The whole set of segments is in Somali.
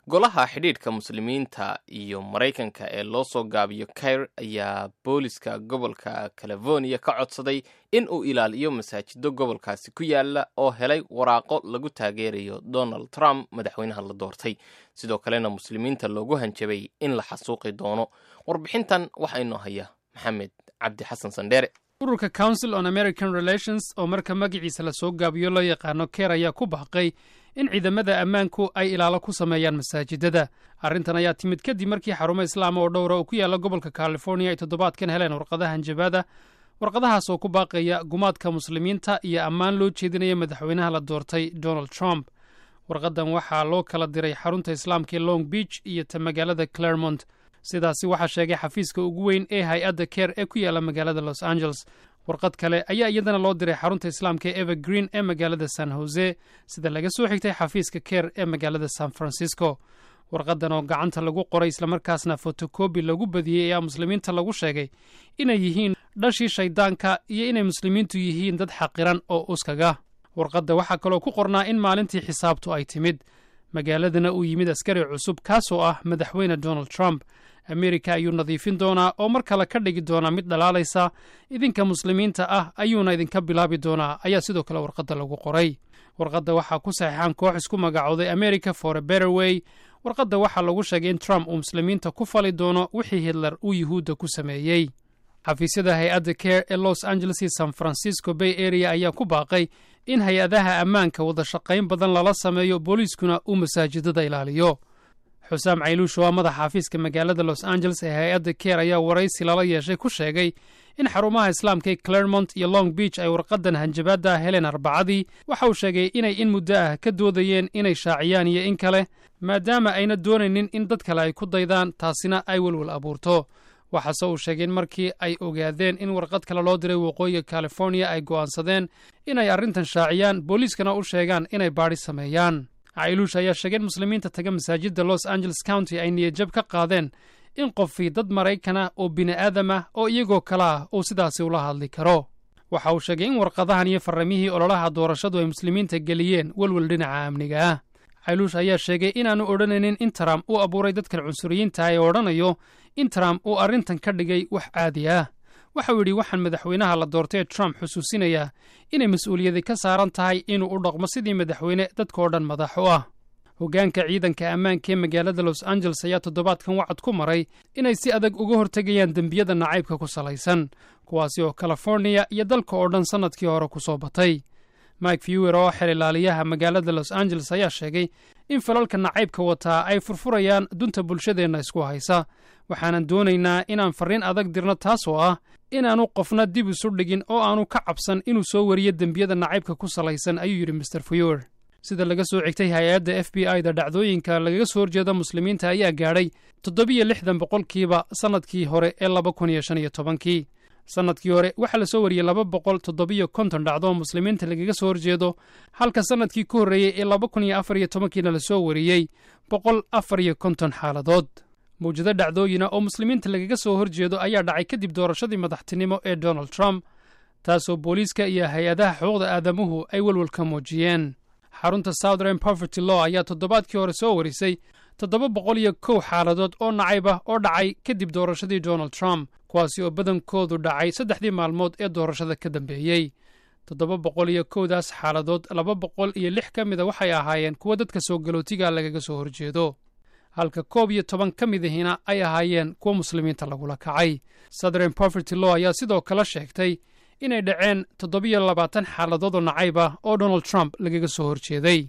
golaha xidhiidhka muslimiinta iyo maraykanka ee loo soo gaabiyo kair ayaa booliska gobolka california ka codsaday in uu ilaaliyo masaajido gobolkaasi ku yaala oo helay waraaqo lagu taageerayo donald trump madaxweynaha la doortay sidoo kalena muslimiinta loogu hanjabay in la xasuuqi doono warbixintan waxaa inoo haya maxamed cabdi xasan sandheere ururka council on american relations oo marka magaciisa lasoo gaabiyo loo yaqaano keer ayaa ku baaqay in ciidamada ammaanku ay ilaalo ku sameeyaan masaajidada arrintan ayaa timid kadib markii xarumo islaama oo dhowra oo ku yaalla gobolka california ay toddobaadkan heleen warqadaha hanjabaada warqadahaas oo ku baaqaya gumaadka muslimiinta iyo ammaan loo jeedinaya madaxweynaha la doortay donald trump warqadan waxaa loo kala diray xarunta islaamka ee long beach iyo ta magaalada claremont sidaasi waxaa sheegay xafiiska ugu weyn ee hay-adda keer ee ku yaalla magaalada los angeles warqad kale ayaa iyadana loo diray xarunta islaamka ee evergreen ee magaalada san jose sida laga soo xigtay xafiiska keer ee magaalada san francisco warqadan oo gacanta lagu qoray islamarkaasna fotokobi lagu badiyey ayaa muslimiinta lagu sheegay inay yihiin dhashii shayddaanka iyo inay muslimiintu yihiin dad xaqiran oo uskaga warqadda waxaa kaloo ku qornaa in maalintii xisaabtu ay timid magaaladana uu yimid askari cusub kaasoo ah madaxweyne donald trump amerika ayuu nadiifin doonaa oo mar kale ka dhigi doonaa mid dhalaalaysa idinka muslimiinta ah ayuuna idinka bilaabi doonaa ayaa sidoo kale warqadda lagu qoray warqadda waxaa ku saxiixan koox isku magacooday america for a better way warqadda waxaa lagu sheegay in trump uu muslimiinta ku fali doono wixii hitler uu yuhuudda ku sameeyey xafiisyada hay-adda care ee los angeles iyo san francisco bay area ayaa ku baaqay in hay-adaha ammaanka wada shaqayn badan lala sameeyo booliiskuna uu masaajidada ilaaliyo xusaam cayluush oo ah madaxa xafiiska magaalada los angeles ee hay-adda keer ayaa waraysi lala yeeshay ku sheegay in xarumaha islaamka ee claremont iyo long beach ay warqadan hanjabaadda heleen arbacadii waxa uu sheegay inay in muddo ah ka doodayeen inay shaaciyaan iyo in kale maadaama ayna doonaynin in dad kale ay ku daydaan taasina ay welwel abuurto waxaase uu sheegay in markii ay ogaadeen in warqad kale loo diray waqooyiga californiya ay go'aansadeen inay arrintan shaaciyaan booliiskana u sheegaan inay baadhi sameeyaan cailuush ayaa sheegay in muslimiinta taga masaajidda los angeles county ay niyadjab ka qaadeen in qofii dad maraykanah oo bini'aadam ah oo iyagoo kale ah uu sidaasi ula hadli karo waxa uu sheegay in warqadahan iyo farramihii ololaha doorashadu ay muslimiinta geliyeen welwel dhinaca amniga ah cailuush ayaa sheegay inaannu odhanaynin in trump uu abuuray dadkan cunsuriyiinta ee odhanayo in trump uu arrintan ka dhigay wax caadi ah waxauu yidhi waxaan madaxweynaha la doortay ee trump xusuusinayaa inay mas-uuliyadi ka saaran tahay inuu u dhaqmo sidii madaxweyne dadkao dhan madax u ah hoggaanka ciidanka ammaanka ee magaalada los angeles ayaa toddobaadkan wacad ku maray inay si adag uga hortegayaan dembiyada nacaybka ku salaysan kuwaasi oo californiya iyo dalka oo dhan sannadkii hore ku soo batay mike fewer oo xel ilaaliyaha magaalada los angeles ayaa sheegay in falalka nacaybka wataa ay furfurayaan dunta bulshadeenna isku haysa waxaanan doonaynaa inaan farriin adag dirno taasoo ah inaannu qofna dib isu dhigin oo aanu ka cabsan inuu soo wariyo dembiyada nacaybka ku salaysan ayuu yidhi master fewer sida laga soo xigtay hay-adda f b i da dhacdooyinka lagaga soo horjeeda muslimiinta ayaa gaadhay toddobiyo lixdan boqolkiiba sannadkii hore ee laba kun iyo shan iyo tobankii sannadkii hore waxaa la soo wariyey laba boqol toddobiyo konton dhacdo oo muslimiinta lagaga soo horjeedo halka sannadkii ku horreeyey ee laba kun iyo afar iyo tobankiina la soo wariyey boqol afar iyo konton xaaladood mawjado dhacdooyina oo muslimiinta lagaga soo horjeedo ayaa dhacay kadib doorashadii madaxtinimo ee donald trump taasoo booliiska iyo hay-adaha xuquuqda aadamuhu ay welwel ka muujiyeen xarunta southern poverty law ayaa toddobaadkii hore soo warisay toddoba boqol iyo kow xaaladood oo nacayb ah oo dhacay kadib doorashadii donald trump kuwaasi oo badankoodu dhacay saddexdii maalmood ee doorashada ka dambeeyey toddoba boqol iyo kowdaas xaaladood laba boqol iyo lix ka mida waxay ahaayeen kuwa dadka soo galootiga lagaga soo horjeedo halka koob iyo toban ka midahina ay ahaayeen kuwa muslimiinta lagula kacay southern poverty law ayaa sidoo kale sheegtay inay dhaceen toddobiyo labaatan xaaladood oo nacayb ah oo donald trump lagaga soo horjeeday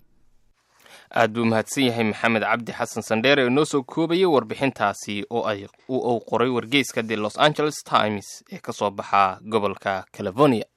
aad buu mahadsan yahay maxamed cabdi xasan sandheer ee noo soo koobayay warbixintaasi oo ay uu qoray wargeyska the los angeles times ee ka soo baxa gobolka california